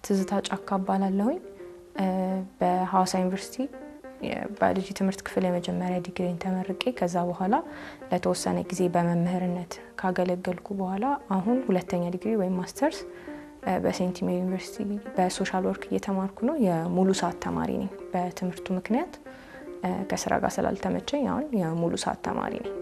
ትዝታ ጫካ እባላለሁኝ። በሐዋሳ ዩኒቨርሲቲ የባዮሎጂ ትምህርት ክፍል የመጀመሪያ ዲግሪን ተመርቄ ከዛ በኋላ ለተወሰነ ጊዜ በመምህርነት ካገለገልኩ በኋላ አሁን ሁለተኛ ዲግሪ ወይም ማስተርስ በሴንት ሜሪ ዩኒቨርሲቲ በሶሻል ወርክ እየተማርኩ ነው። የሙሉ ሰዓት ተማሪ ነኝ። በትምህርቱ ምክንያት ከስራ ጋር ስላልተመቸኝ አሁን የሙሉ ሰዓት ተማሪ ነኝ።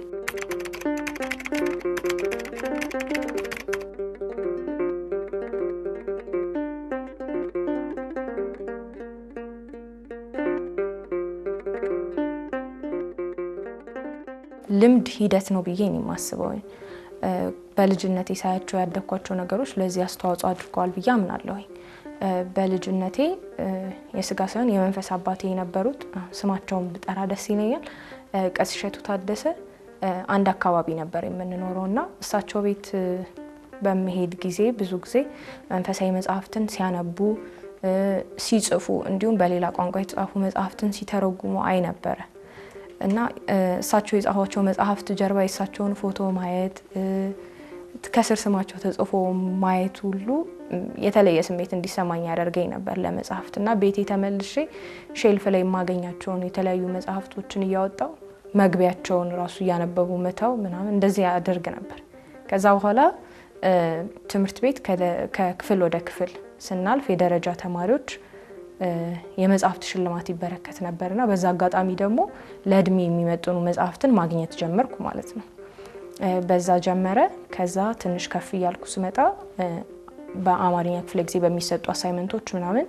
ልምድ ሂደት ነው ብዬ ነው የማስበው። በልጅነቴ ሳያቸው ያደግኳቸው ነገሮች ለዚህ አስተዋጽኦ አድርገዋል ብዬ አምናለሁኝ። በልጅነቴ የስጋ ሳይሆን የመንፈስ አባቴ የነበሩት ስማቸውን ብጠራ ደስ ይለኛል፣ ቀሲስ እሸቱ ታደሰ አንድ አካባቢ ነበር የምንኖረው እና እሳቸው ቤት በመሄድ ጊዜ ብዙ ጊዜ መንፈሳዊ መጽሐፍትን ሲያነቡ ሲጽፉ፣ እንዲሁም በሌላ ቋንቋ የተጻፉ መጽሐፍትን ሲተረጉሙ አይ ነበረ እና እሳቸው የጻፏቸው መጽሐፍት ጀርባ የእሳቸውን ፎቶ ማየት ከስር ስማቸው ተጽፎ ማየት ሁሉ የተለየ ስሜት እንዲሰማኝ ያደርገኝ ነበር ለመጽሐፍት እና ቤቴ ተመልሼ ሼልፍ ላይ የማገኛቸውን የተለያዩ መጽሐፍቶችን እያወጣው መግቢያቸውን ራሱ እያነበቡ መተው ምናምን እንደዚህ ያደርግ ነበር። ከዛ በኋላ ትምህርት ቤት ከክፍል ወደ ክፍል ስናልፍ የደረጃ ተማሪዎች የመጽሐፍት ሽልማት ይበረከት ነበርና በዛ አጋጣሚ ደግሞ ለእድሜ የሚመጥኑ መጽሐፍትን ማግኘት ጀመርኩ ማለት ነው። በዛ ጀመረ። ከዛ ትንሽ ከፍ እያልኩ ስመጣ በአማርኛ ክፍለ ጊዜ በሚሰጡ አሳይመንቶች ምናምን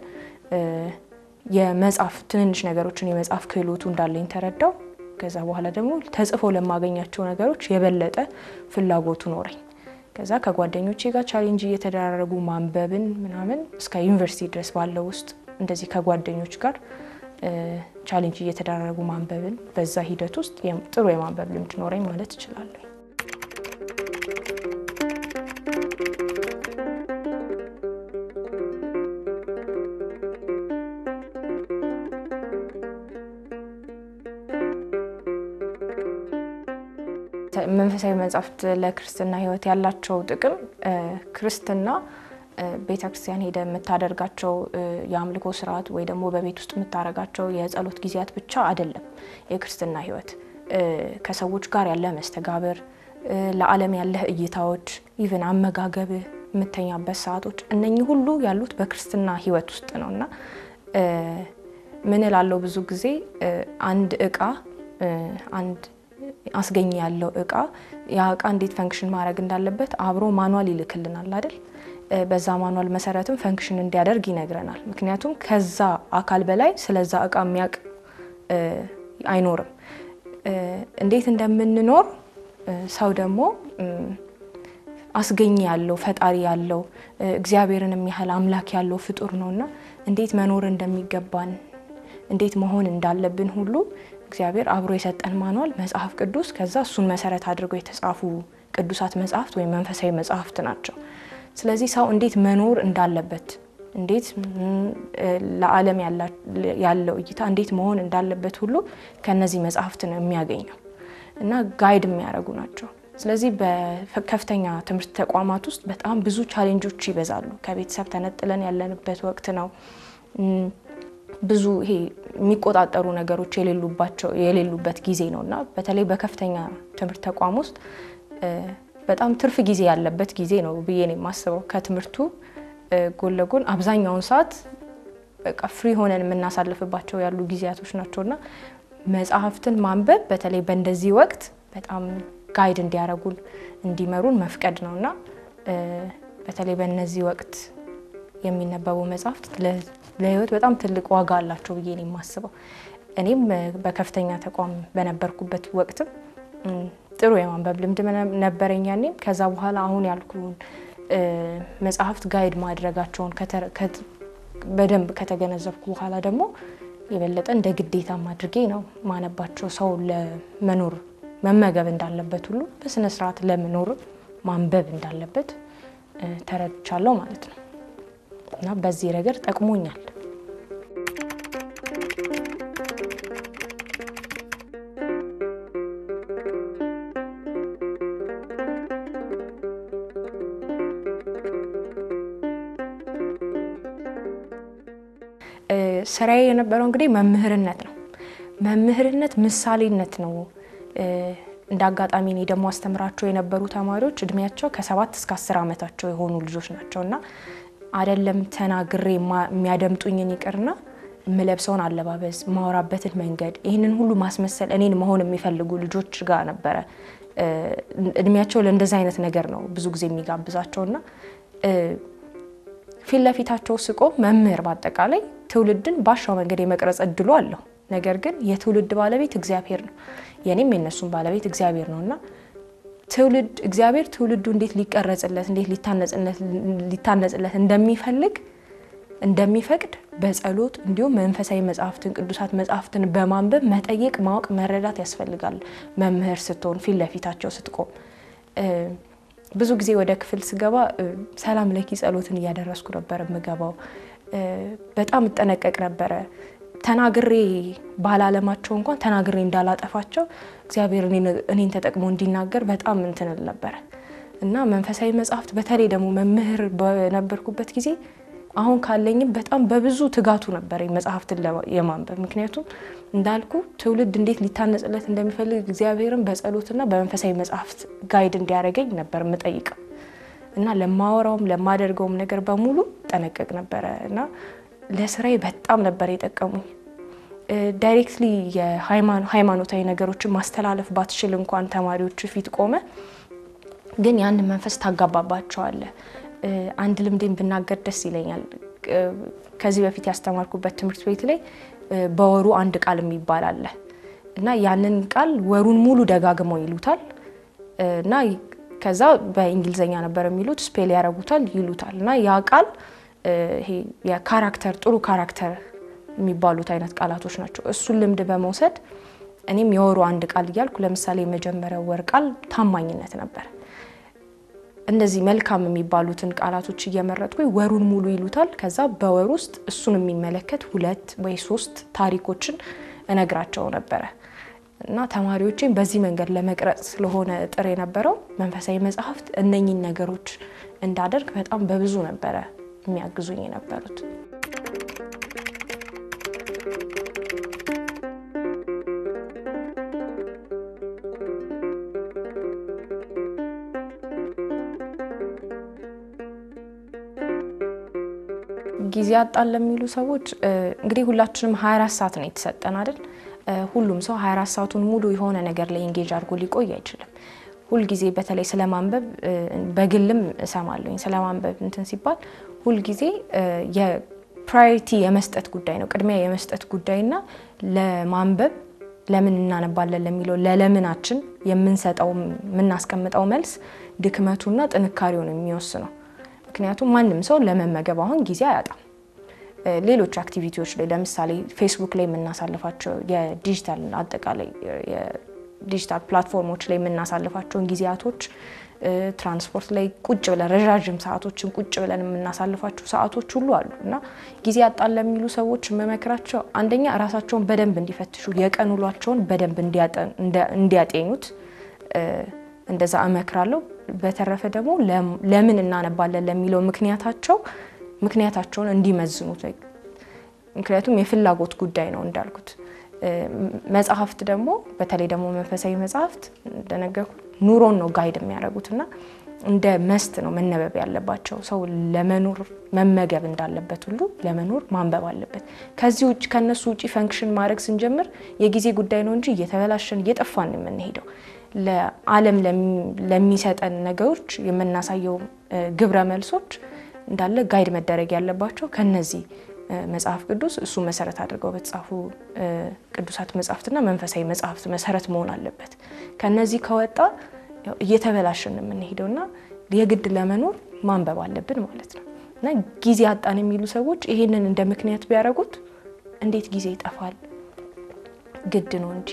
የመጽሐፍ ትንንሽ ነገሮችን የመጽሐፍ ክህሎቱ እንዳለኝ ተረዳው። ከዛ በኋላ ደግሞ ተጽፎ ለማገኛቸው ነገሮች የበለጠ ፍላጎቱ ኖረኝ። ከዛ ከጓደኞቼ ጋር ቻሌንጅ እየተደራረጉ ማንበብን ምናምን እስከ ዩኒቨርሲቲ ድረስ ባለው ውስጥ እንደዚህ ከጓደኞች ጋር ቻሌንጅ እየተደራረጉ ማንበብን በዛ ሂደት ውስጥ ጥሩ የማንበብ ልምድ ኖረኝ ማለት እችላለሁ። መንፈሳዊ መጽሐፍት ለክርስትና ሕይወት ያላቸው ጥቅም ክርስትና ቤተ ክርስቲያን ሄደ የምታደርጋቸው የአምልኮ ስርዓት ወይ ደግሞ በቤት ውስጥ የምታደርጋቸው የጸሎት ጊዜያት ብቻ አይደለም። የክርስትና ሕይወት ከሰዎች ጋር ያለ መስተጋብር፣ ለዓለም ያለህ እይታዎች፣ ኢቨን አመጋገብህ፣ የምተኛበት ሰዓቶች፣ እነኚህ ሁሉ ያሉት በክርስትና ሕይወት ውስጥ ነው እና ምን እላለሁ ብዙ ጊዜ አንድ እቃ አንድ አስገኝ ያለው እቃ ያ እቃ እንዴት ፈንክሽን ማድረግ እንዳለበት አብሮ ማኗል ይልክልናል አይደል? በዛ ማኗል መሰረትም ፈንክሽን እንዲያደርግ ይነግረናል። ምክንያቱም ከዛ አካል በላይ ስለዛ እቃ የሚያውቅ አይኖርም። እንዴት እንደምንኖር ሰው ደግሞ አስገኝ ያለው ፈጣሪ ያለው እግዚአብሔርን የሚያህል አምላክ ያለው ፍጡር ነውና እንዴት መኖር እንደሚገባን እንዴት መሆን እንዳለብን ሁሉ እግዚአብሔር አብሮ የሰጠን ማኗል መጽሐፍ ቅዱስ፣ ከዛ እሱን መሰረት አድርገው የተጻፉ ቅዱሳት መጽሐፍት ወይም መንፈሳዊ መጽሐፍት ናቸው። ስለዚህ ሰው እንዴት መኖር እንዳለበት እንዴት ለዓለም ያለው እይታ እንዴት መሆን እንዳለበት ሁሉ ከነዚህ መጽሐፍት ነው የሚያገኘው እና ጋይድ የሚያደርጉ ናቸው። ስለዚህ በከፍተኛ ትምህርት ተቋማት ውስጥ በጣም ብዙ ቻሌንጆች ይበዛሉ። ከቤተሰብ ተነጥለን ያለንበት ወቅት ነው። ብዙ ይሄ የሚቆጣጠሩ ነገሮች የሌሉባቸው የሌሉበት ጊዜ ነው እና በተለይ በከፍተኛ ትምህርት ተቋም ውስጥ በጣም ትርፍ ጊዜ ያለበት ጊዜ ነው ብዬ ነው የማስበው። ከትምህርቱ ጎን ለጎን አብዛኛውን ሰዓት በቃ ፍሪ ሆነን የምናሳልፍባቸው ያሉ ጊዜያቶች ናቸው እና መጽሐፍትን ማንበብ በተለይ በእንደዚህ ወቅት በጣም ጋይድ እንዲያደርጉን እንዲመሩን መፍቀድ ነው እና በተለይ በእነዚህ ወቅት የሚነበቡ መጽሐፍት ለሕይወት በጣም ትልቅ ዋጋ አላቸው ብዬ ነው የማስበው። እኔም በከፍተኛ ተቋም በነበርኩበት ወቅትም ጥሩ የማንበብ ልምድ ነበረኝ ያኔም። ከዛ በኋላ አሁን ያልኩን መጽሐፍት ጋይድ ማድረጋቸውን በደንብ ከተገነዘብኩ በኋላ ደግሞ የበለጠ እንደ ግዴታም አድርጌ ነው ማነባቸው። ሰው ለመኖር መመገብ እንዳለበት ሁሉ በስነ ስርዓት ለመኖር ማንበብ እንዳለበት ተረድቻለሁ ማለት ነው እና በዚህ ረገድ ጠቅሞኛል። ስራዬ የነበረው እንግዲህ መምህርነት ነው። መምህርነት ምሳሌነት ነው። እንደ አጋጣሚ እኔ ደግሞ አስተምራቸው የነበሩ ተማሪዎች እድሜያቸው ከሰባት እስከ አስር ዓመታቸው የሆኑ ልጆች ናቸው እና አይደለም ተናግሬ የሚያደምጡኝን ይቅርና የምለብሰውን አለባበስ፣ ማወራበትን መንገድ ይህንን ሁሉ ማስመሰል እኔን መሆን የሚፈልጉ ልጆች ጋር ነበረ እድሜያቸው ለእንደዚ አይነት ነገር ነው ብዙ ጊዜ የሚጋብዛቸው እና ፊት ለፊታቸው ስቆ መምህር በአጠቃላይ ትውልድን ባሻው መንገድ የመቅረጽ እድሉ አለው። ነገር ግን የትውልድ ባለቤት እግዚአብሔር ነው። የኔም የነሱም ባለቤት እግዚአብሔር ነው እና ትውልድ እግዚአብሔር ትውልዱ እንዴት ሊቀረጽለት እንዴት ሊታነጽለት እንደሚፈልግ እንደሚፈቅድ በጸሎት እንዲሁም መንፈሳዊ መጽሐፍትን ቅዱሳት መጽሐፍትን በማንበብ መጠየቅ፣ ማወቅ፣ መረዳት ያስፈልጋል። መምህር ስትሆን ፊት ለፊታቸው ስትቆም ብዙ ጊዜ ወደ ክፍል ስገባ ሰላም ለኪ ጸሎትን እያደረስኩ ነበር የምገባው። በጣም እጠነቀቅ ነበረ። ተናግሬ ባላለማቸው እንኳን ተናግሬ እንዳላጠፋቸው እግዚአብሔር እኔን ተጠቅሞ እንዲናገር በጣም እንትንል ነበረ እና መንፈሳዊ መጽሐፍት በተለይ ደግሞ መምህር በነበርኩበት ጊዜ አሁን ካለኝም በጣም በብዙ ትጋቱ ነበር መጽሐፍትን የማንበብ ምክንያቱም እንዳልኩ ትውልድ እንዴት ሊታነጽለት እንደሚፈልግ እግዚአብሔርን በጸሎትና በመንፈሳዊ መጽሐፍት ጋይድ እንዲያደርገኝ ነበር የምጠይቀው እና ለማወራውም ለማደርገውም ነገር በሙሉ ጠነቀቅ ነበረ እና ለስራዬ በጣም ነበር የጠቀሙኝ። ዳይሬክትሊ የሃይማኖታዊ ነገሮችን ማስተላለፍ ባትችል እንኳን ተማሪዎች ፊት ቆመ፣ ግን ያንን መንፈስ ታጋባባቸዋለ። አንድ ልምዴን ብናገር ደስ ይለኛል። ከዚህ በፊት ያስተማርኩበት ትምህርት ቤት ላይ በወሩ አንድ ቃል የሚባል አለ እና ያንን ቃል ወሩን ሙሉ ደጋግመው ይሉታል እና ከዛ በእንግሊዝኛ ነበር የሚሉት ስፔል ያደርጉታል ይሉታል እና ያ ቃል ይሄ የካራክተር ጥሩ ካራክተር የሚባሉት አይነት ቃላቶች ናቸው። እሱን ልምድ በመውሰድ እኔም የወሩ አንድ ቃል እያልኩ ለምሳሌ የመጀመሪያው ወር ቃል ታማኝነት ነበር። እንደዚህ መልካም የሚባሉትን ቃላቶች እየመረጥኩ ወሩን ሙሉ ይሉታል። ከዛ በወር ውስጥ እሱን የሚመለከት ሁለት ወይ ሶስት ታሪኮችን እነግራቸው ነበረ እና ተማሪዎቼን በዚህ መንገድ ለመቅረጽ ስለሆነ ጥር የነበረው መንፈሳዊ መጽሐፍት እነኚህን ነገሮች እንዳደርግ በጣም በብዙ ነበረ የሚያግዙኝ የነበሩት። ጊዜ አጣን ለሚሉ ሰዎች እንግዲህ ሁላችንም 24 ሰዓት ነው የተሰጠን አይደል? ሁሉም ሰው 24 ሰዓቱን ሙሉ የሆነ ነገር ላይ ኤንጌጅ አድርጎ ሊቆይ አይችልም። ሁልጊዜ በተለይ ስለ ማንበብ በግልም እሰማለሁኝ። ስለ ማንበብ እንትን ሲባል ሁልጊዜ የፕራዮሪቲ የመስጠት ጉዳይ ነው፣ ቅድሚያ የመስጠት ጉዳይና ለማንበብ ለምን እናነባለን ለሚለው ለለምናችን የምንሰጠው የምናስቀምጠው መልስ ድክመቱና ጥንካሬውን የሚወስነው። ምክንያቱም ማንም ሰው ለመመገብ አሁን ጊዜ አያጣም። ሌሎች አክቲቪቲዎች ላይ ለምሳሌ ፌስቡክ ላይ የምናሳልፋቸው የዲጂታል አጠቃላይ ዲጂታል ፕላትፎርሞች ላይ የምናሳልፋቸውን ጊዜያቶች ትራንስፖርት ላይ ቁጭ ብለን ረዣዥም ሰዓቶችን ቁጭ ብለን የምናሳልፋቸው ሰዓቶች ሁሉ አሉ እና ጊዜ ያጣን ለሚሉ ሰዎች የምመክራቸው አንደኛ ራሳቸውን በደንብ እንዲፈትሹ የቀን ውሏቸውን በደንብ እንዲያጤኑት እንደዛ እመክራለሁ። በተረፈ ደግሞ ለምን እናነባለን ለሚለው ምክንያታቸው ምክንያታቸውን እንዲመዝኑት ምክንያቱም የፍላጎት ጉዳይ ነው እንዳልኩት መጽሐፍት ደግሞ በተለይ ደግሞ መንፈሳዊ መጽሐፍት እንደነገርኩ ኑሮን ነው ጋይድ የሚያደርጉት እና እንደ መስት ነው መነበብ ያለባቸው። ሰው ለመኖር መመገብ እንዳለበት ሁሉ ለመኖር ማንበብ አለበት። ከዚህ ውጭ ከነሱ ውጭ ፈንክሽን ማድረግ ስንጀምር የጊዜ ጉዳይ ነው እንጂ እየተበላሸን እየጠፋን የምንሄደው ለዓለም ለሚሰጠን ነገሮች የምናሳየው ግብረ መልሶች እንዳለ ጋይድ መደረግ ያለባቸው ከነዚህ መጽሐፍ ቅዱስ እሱ መሰረት አድርገው በተጻፉ ቅዱሳት መጽሐፍትና መንፈሳዊ መጽሐፍት መሰረት መሆን አለበት። ከነዚህ ከወጣ እየተበላሸን የምንሄደውና የግድ ለመኖር ማንበብ አለብን ማለት ነው እና ጊዜ አጣን የሚሉ ሰዎች ይሄንን እንደ ምክንያት ቢያደርጉት እንዴት ጊዜ ይጠፋል? ግድ ነው እንጂ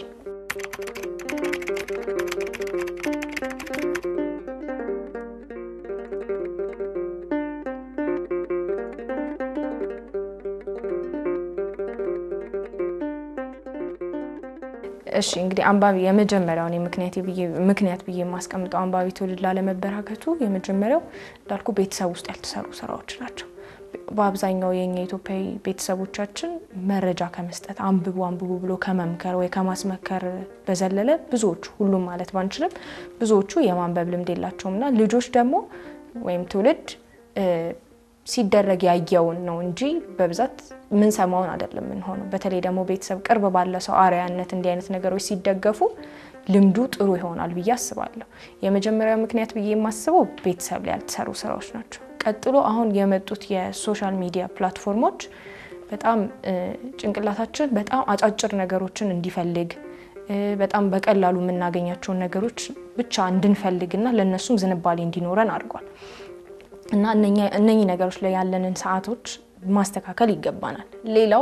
እሺ እንግዲህ አንባቢ የመጀመሪያውን ምክንያት ብዬ የማስቀምጠው አንባቢ ትውልድ ላለመበራከቱ የመጀመሪያው እንዳልኩ ቤተሰብ ውስጥ ያልተሰሩ ስራዎች ናቸው። በአብዛኛው የኛ ኢትዮጵያዊ ቤተሰቦቻችን መረጃ ከመስጠት አንብቡ አንብቡ ብሎ ከመምከር ወይ ከማስመከር በዘለለ ብዙዎቹ ሁሉም ማለት ባንችልም ብዙዎቹ የማንበብ ልምድ የላቸውም እና ልጆች ደግሞ ወይም ትውልድ ሲደረግ ያየውን ነው እንጂ በብዛት ምንሰማውን አይደለም የምንሆነው። በተለይ ደግሞ ቤተሰብ ቅርብ ባለ ሰው አርአያነት እንዲህ አይነት ነገሮች ሲደገፉ ልምዱ ጥሩ ይሆናል ብዬ አስባለሁ። የመጀመሪያው ምክንያት ብዬ የማስበው ቤተሰብ ላይ ያልተሰሩ ስራዎች ናቸው። ቀጥሎ አሁን የመጡት የሶሻል ሚዲያ ፕላትፎርሞች በጣም ጭንቅላታችን በጣም አጫጭር ነገሮችን እንዲፈልግ በጣም በቀላሉ የምናገኛቸውን ነገሮች ብቻ እንድንፈልግና ለእነሱም ዝንባሌ እንዲኖረን አድርጓል እና እነኚህ ነገሮች ላይ ያለንን ሰዓቶች ማስተካከል ይገባናል። ሌላው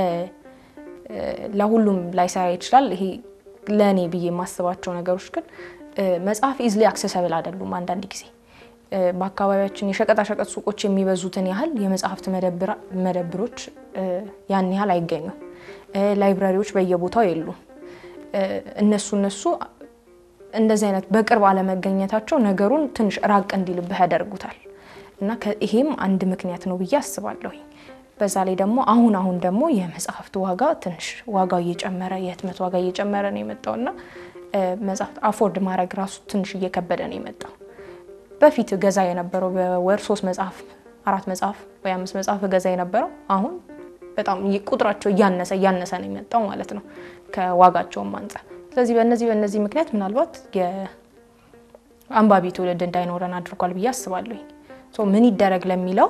ለሁሉም ላይሰራ ይችላል። ይሄ ለእኔ ብዬ የማስባቸው ነገሮች ግን መጽሐፍ ኢዝሊ አክሰሰብል አይደሉም። አንዳንድ ጊዜ በአካባቢያችን የሸቀጣሸቀጥ ሱቆች የሚበዙትን ያህል የመጽሐፍት መደብሮች ያን ያህል አይገኙም። ላይብራሪዎች በየቦታው የሉም። እነሱ እነሱ እንደዚህ አይነት በቅርብ አለመገኘታቸው ነገሩን ትንሽ ራቅ እንዲልብህ ያደርጉታል እና ይሄም አንድ ምክንያት ነው ብዬ አስባለሁ። በዛ ላይ ደግሞ አሁን አሁን ደግሞ የመጽሐፍት ዋጋ ትንሽ ዋጋው እየጨመረ የህትመት ዋጋ እየጨመረ ነው የመጣው እና መጽሐፍት አፎርድ ማድረግ ራሱ ትንሽ እየከበደ ነው የመጣው። በፊት ገዛ የነበረው በወር ሶስት መጽሐፍ አራት መጽሐፍ ወይ አምስት መጽሐፍ ገዛ የነበረው አሁን በጣም ቁጥራቸው እያነሰ እያነሰ ነው የመጣው ማለት ነው ከዋጋቸውም አንጻር። ስለዚህ በእነዚህ በእነዚህ ምክንያት ምናልባት የአንባቢ ትውልድ እንዳይኖረን አድርጓል ብዬ አስባለሁ። ምን ይደረግ ለሚለው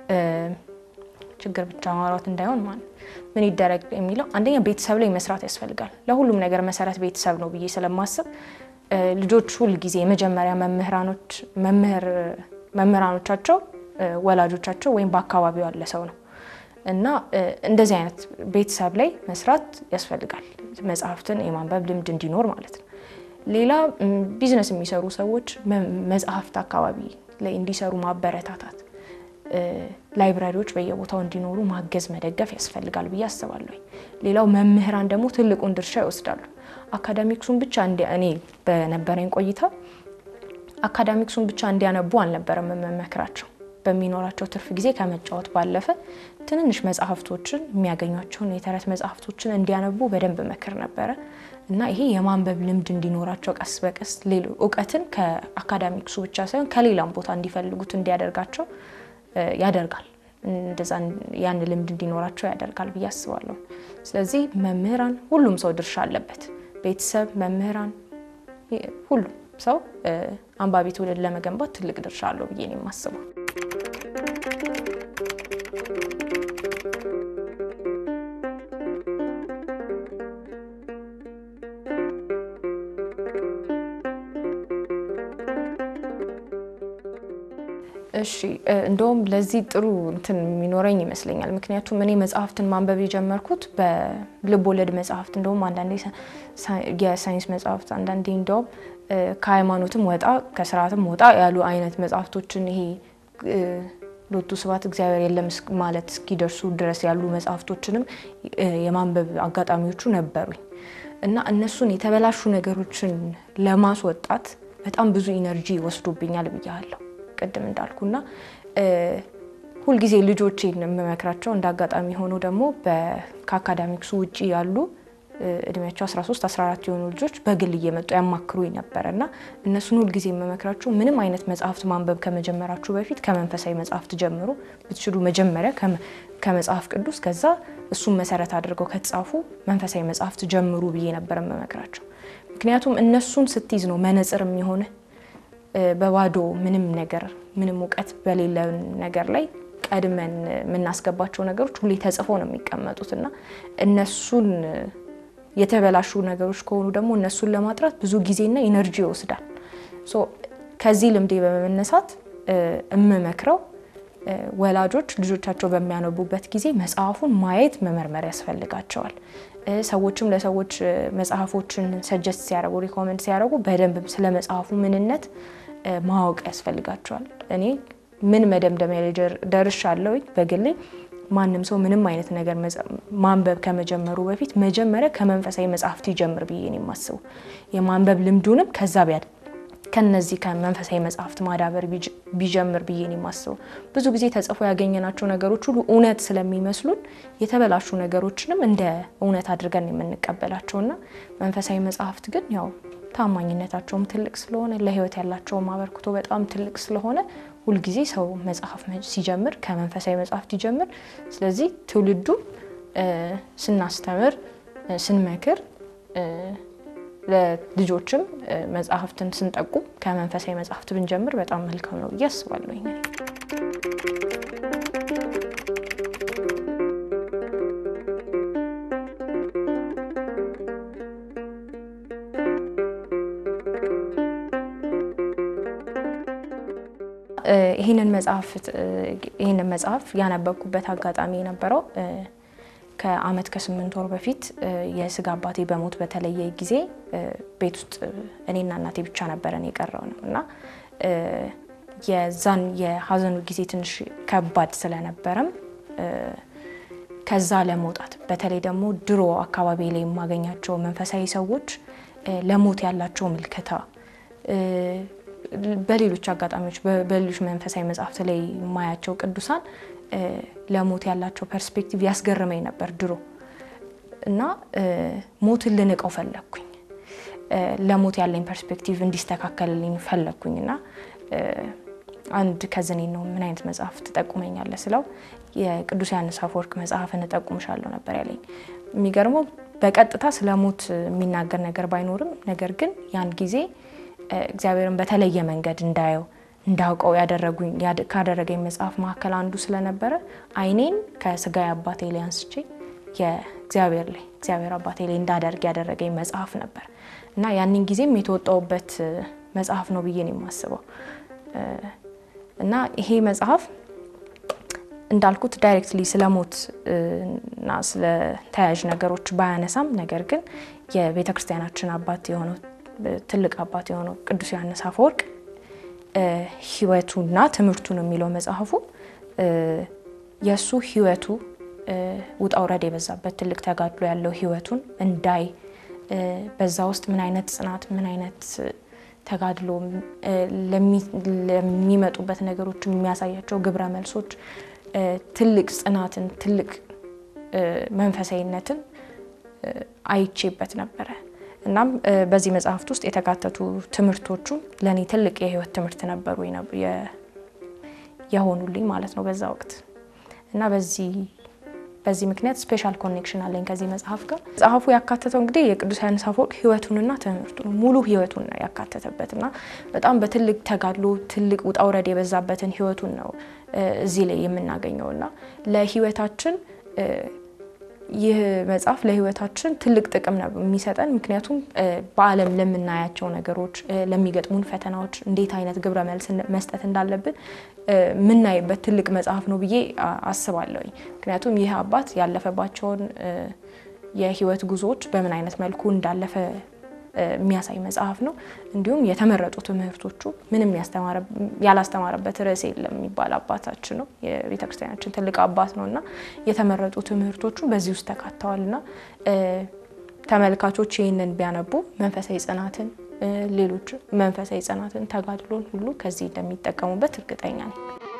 ችግር ብቻ ማውራት እንዳይሆን ማለት ምን ይደረግ የሚለው አንደኛ ቤተሰብ ላይ መስራት ያስፈልጋል። ለሁሉም ነገር መሰረት ቤተሰብ ነው ብዬ ስለማስብ ልጆች ሁል ጊዜ የመጀመሪያ መምህራኖች መምህራኖቻቸው ወላጆቻቸው ወይም በአካባቢው ያለ ሰው ነው እና እንደዚህ አይነት ቤተሰብ ላይ መስራት ያስፈልጋል። መጽሐፍትን የማንበብ ልምድ እንዲኖር ማለት ነው። ሌላ ቢዝነስ የሚሰሩ ሰዎች መጽሐፍት አካባቢ ላይ እንዲሰሩ ማበረታታት፣ ላይብራሪዎች በየቦታው እንዲኖሩ ማገዝ፣ መደገፍ ያስፈልጋል ብዬ አስባለሁ። ሌላው መምህራን ደግሞ ትልቁን ድርሻ ይወስዳሉ። አካዳሚክሱን ብቻ እኔ በነበረኝ ቆይታ አካዳሚክሱን ብቻ እንዲያነቡ አልነበረም የምመክራቸው በሚኖራቸው ትርፍ ጊዜ ከመጫወት ባለፈ ትንንሽ መጽሐፍቶችን የሚያገኟቸውን የተረት መጽሐፍቶችን እንዲያነቡ በደንብ መክር ነበረ እና ይሄ የማንበብ ልምድ እንዲኖራቸው ቀስ በቀስ እውቀትን ከአካዳሚክሱ ብቻ ሳይሆን ከሌላም ቦታ እንዲፈልጉት እንዲያደርጋቸው ያደርጋል። እንደዛ ያን ልምድ እንዲኖራቸው ያደርጋል ብዬ አስባለሁ። ስለዚህ መምህራን፣ ሁሉም ሰው ድርሻ አለበት። ቤተሰብ፣ መምህራን፣ ሁሉም ሰው አንባቢ ትውልድ ለመገንባት ትልቅ ድርሻ አለው ብዬ ነው የማስበው። እሺ እንደውም ለዚህ ጥሩ እንትን የሚኖረኝ ይመስለኛል። ምክንያቱም እኔ መጽሐፍትን ማንበብ የጀመርኩት በልብ ወለድ መጽሐፍት፣ እንደውም አንዳንዴ የሳይንስ መጽሐፍት፣ አንዳንዴ እንደውም ከሃይማኖትም ወጣ ከስርዓትም ወጣ ያሉ አይነት መጽሐፍቶችን ይሄ ሎቱ ስብሐት እግዚአብሔር የለም ማለት እስኪደርሱ ድረስ ያሉ መጽሐፍቶችንም የማንበብ አጋጣሚዎቹ ነበሩኝ እና እነሱን የተበላሹ ነገሮችን ለማስወጣት በጣም ብዙ ኢነርጂ ወስዶብኛል ብያለሁ ቅድም እንዳልኩና ሁልጊዜ ልጆቼን የምመክራቸው እንደ አጋጣሚ ሆኖ ደግሞ ከአካዳሚክሱ ውጭ ያሉ እድሜያቸው 13 14 የሆኑ ልጆች በግል እየመጡ ያማክሩኝ ነበረ እና እነሱን ሁልጊዜ የምመክራቸው ምንም አይነት መጽሐፍት ማንበብ ከመጀመራችሁ በፊት ከመንፈሳዊ መጽሐፍት ጀምሩ። ብትችሉ መጀመሪያ ከመጽሐፍ ቅዱስ ከዛ እሱን መሰረት አድርገው ከተጻፉ መንፈሳዊ መጽሐፍት ጀምሩ ብዬ ነበር የምመክራቸው። ምክንያቱም እነሱን ስትይዝ ነው መነጽር የሚሆንህ በባዶ ምንም ነገር ምንም እውቀት በሌለ ነገር ላይ ቀድመን የምናስገባቸው ነገሮች ሁሌ ተጽፈው ነው የሚቀመጡት እና እነሱን የተበላሹ ነገሮች ከሆኑ ደግሞ እነሱን ለማጥራት ብዙ ጊዜና ኢነርጂ ይወስዳል። ከዚህ ልምዴ በመነሳት የምመክረው ወላጆች ልጆቻቸው በሚያነቡበት ጊዜ መጽሐፉን ማየት መመርመር ያስፈልጋቸዋል። ሰዎችም ለሰዎች መጽሐፎችን ሰጀስት ሲያደርጉ ሪኮመንድ ሲያደርጉ በደንብ ስለ መጽሐፉ ምንነት ማወቅ ያስፈልጋቸዋል። እኔ ምን መደምደሚያ ላይ ደርሻለሁ በግሌ ማንም ሰው ምንም አይነት ነገር ማንበብ ከመጀመሩ በፊት መጀመሪያ ከመንፈሳዊ መጽሐፍት ይጀምር ብዬ ነው የማስበው። የማንበብ ልምዱንም ከዛ ከነዚህ ከመንፈሳዊ መጽሐፍት ማዳበር ቢጀምር ብዬ ነው የማስበው። ብዙ ጊዜ ተጽፎ ያገኘናቸው ነገሮች ሁሉ እውነት ስለሚመስሉን የተበላሹ ነገሮችንም እንደ እውነት አድርገን የምንቀበላቸውና መንፈሳዊ መጽሐፍት ግን ያው ታማኝነታቸውም ትልቅ ስለሆነ ለሕይወት ያላቸውም አበርክቶ በጣም ትልቅ ስለሆነ ሁልጊዜ ሰው መጽሐፍ ሲጀምር ከመንፈሳዊ መጽሐፍት ይጀምር። ስለዚህ ትውልዱ ስናስተምር፣ ስንመክር ለልጆችም መጽሐፍትን ስንጠቁም ከመንፈሳዊ መጽሐፍት ብንጀምር በጣም መልካም ነው ብዬ አስባለሁ። ይህንን መጽሐፍ ያነበብኩበት አጋጣሚ የነበረው ከዓመት ከስምንት ወር በፊት የስጋ አባቴ በሞት በተለየ ጊዜ ቤት ውስጥ እኔና እናቴ ብቻ ነበረን የቀረው ነው እና የዛን የሀዘኑ ጊዜ ትንሽ ከባድ ስለነበረም ከዛ ለመውጣት በተለይ ደግሞ ድሮ አካባቢ ላይ የማገኛቸው መንፈሳዊ ሰዎች ለሞት ያላቸው ምልከታ በሌሎች አጋጣሚዎች በሌሎች መንፈሳዊ መጽሐፍት ላይ የማያቸው ቅዱሳን ለሞት ያላቸው ፐርስፔክቲቭ ያስገርመኝ ነበር ድሮ እና ሞትን ልንቀው ፈለግኩኝ። ለሞት ያለኝ ፐርስፔክቲቭ እንዲስተካከልልኝ ፈለግኩኝ እና አንድ ከዝኔ ነው ምን አይነት መጽሐፍ ትጠቁመኛለህ ስለው የቅዱስ ዮሐንስ አፈወርቅ መጽሐፍን እጠቁምሻለሁ ነበር ያለኝ። የሚገርመው በቀጥታ ስለ ሞት የሚናገር ነገር ባይኖርም ነገር ግን ያን ጊዜ እግዚአብሔርን በተለየ መንገድ እንዳየው እንዳውቀው ካደረገኝ መጽሐፍ መካከል አንዱ ስለነበረ ዓይኔን ከስጋዊ አባቴ ላይ አንስቼ የእግዚአብሔር ላይ እግዚአብሔር አባቴ ላይ እንዳደርግ ያደረገኝ መጽሐፍ ነበር እና ያንን ጊዜም የተወጣውበት መጽሐፍ ነው ብዬ ነው የማስበው እና ይሄ መጽሐፍ እንዳልኩት ዳይሬክትሊ ስለ ሞት እና ስለ ተያያዥ ነገሮች ባያነሳም ነገር ግን የቤተ ክርስቲያናችን አባት የሆነው ትልቅ አባት የሆነው ቅዱስ ዮሐንስ አፈወርቅ ሕይወቱና ትምህርቱን የሚለው መጽሐፉ የእሱ ሕይወቱ ውጣ ውረድ የበዛበት ትልቅ ተጋድሎ ያለው ሕይወቱን እንዳይ በዛ ውስጥ ምን አይነት ጽናት ምን አይነት ተጋድሎ ለሚመጡበት ነገሮች የሚያሳያቸው ግብረ መልሶች ትልቅ ጽናትን ትልቅ መንፈሳዊነትን አይቼበት ነበረ። እናም በዚህ መጽሐፍት ውስጥ የተካተቱ ትምህርቶቹ ለእኔ ትልቅ የህይወት ትምህርት ነበሩ የሆኑልኝ ማለት ነው በዛ ወቅት እና በዚህ በዚህ ምክንያት ስፔሻል ኮኔክሽን አለኝ ከዚህ መጽሐፍ ጋር። መጽሐፉ ያካተተው እንግዲህ የቅዱስ ዮሐንስ አፈወርቅ ህይወቱንና ትምህርቱን ሙሉ ህይወቱን ነው ያካተተበት እና በጣም በትልቅ ተጋድሎ ትልቅ ውጣ ውረድ የበዛበትን ህይወቱን ነው እዚህ ላይ የምናገኘው እና ለህይወታችን ይህ መጽሐፍ ለህይወታችን ትልቅ ጥቅም ነው የሚሰጠን። ምክንያቱም በዓለም ለምናያቸው ነገሮች፣ ለሚገጥሙን ፈተናዎች እንዴት አይነት ግብረ መልስ መስጠት እንዳለብን የምናይበት ትልቅ መጽሐፍ ነው ብዬ አስባለሁኝ። ምክንያቱም ይህ አባት ያለፈባቸውን የህይወት ጉዞዎች በምን አይነት መልኩ እንዳለፈ የሚያሳይ መጽሐፍ ነው። እንዲሁም የተመረጡ ትምህርቶቹ ምንም ያላስተማረበት ርዕስ የለም የሚባል አባታችን ነው። የቤተ ክርስቲያናችን ትልቅ አባት ነው እና የተመረጡ ትምህርቶቹ በዚህ ውስጥ ተካተዋል እና ተመልካቾች ይህንን ቢያነቡ መንፈሳዊ ጽናትን፣ ሌሎች መንፈሳዊ ጽናትን፣ ተጋድሎን ሁሉ ከዚህ እንደሚጠቀሙበት እርግጠኛ ነኝ።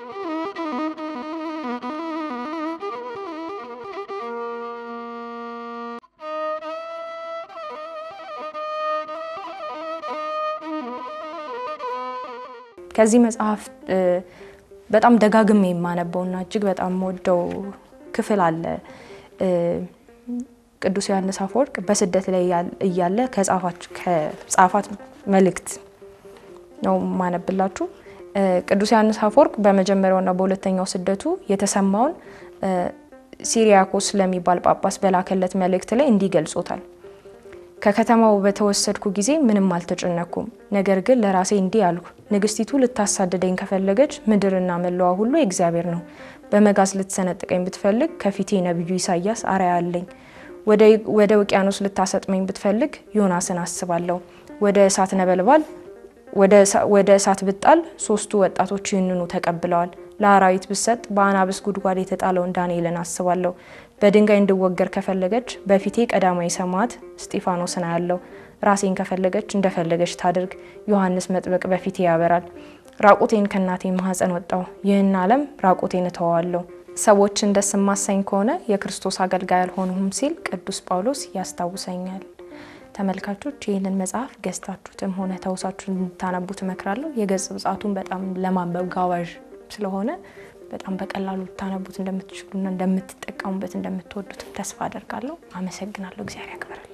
ከዚህ መጽሐፍ በጣም ደጋግሜ የማነበውና እጅግ በጣም የምወደው ክፍል አለ። ቅዱስ ዮሐንስ አፈወርቅ በስደት ላይ እያለ ከጻፋት መልእክት ነው የማነብላችሁ። ቅዱስ ዮሐንስ አፈወርቅ በመጀመሪያውና በሁለተኛው ስደቱ የተሰማውን ሲሪያኮስ ለሚባል ጳጳስ በላከለት መልእክት ላይ እንዲህ ገልጾታል። ከከተማው በተወሰድኩ ጊዜ ምንም አልተጨነኩም። ነገር ግን ለራሴ እንዲህ አልኩ፣ ንግስቲቱ ልታሳድደኝ ከፈለገች ምድርና መለዋ ሁሉ የእግዚአብሔር ነው። በመጋዝ ልትሰነጥቀኝ ብትፈልግ ከፊቴ ነቢዩ ኢሳያስ አርአያ አለኝ። ወደ ውቅያኖስ ልታሰጥመኝ ብትፈልግ ዮናስን አስባለሁ። ወደ እሳት ነበልባል ወደ እሳት ብጣል ሶስቱ ወጣቶች ይህንኑ ተቀብለዋል። ለአራዊት ብሰጥ በአናብስ ጉድጓድ የተጣለውን ዳንኤልን አስባለሁ። በድንጋይ እንድወገር ከፈለገች በፊቴ ቀዳማዊ ሰማዕት እስጢፋኖስን አያለሁ። ራሴን ከፈለገች እንደፈለገች ታድርግ፣ ዮሐንስ መጥምቅ በፊቴ ያበራል። ራቁቴን ከእናቴ ማኅፀን ወጣው፣ ይህን ዓለም ራቁቴን እተዋለሁ። ሰዎችን ደስ የማሳኝ ከሆነ የክርስቶስ አገልጋይ አልሆንሁም ሲል ቅዱስ ጳውሎስ ያስታውሰኛል። ተመልካቾች ይህንን መጽሐፍ ገዝታችሁትም ሆነ ተውሳችሁ እንድታነቡት እመክራለሁ። የገጽ ብጻቱን በጣም ለማንበብ ጋባዥ ስለሆነ በጣም በቀላሉ ልታነቡት እንደምትችሉና እንደምትጠቀሙበት እንደምትወዱትም ተስፋ አደርጋለሁ። አመሰግናለሁ። እግዚአብሔር ያክብራል።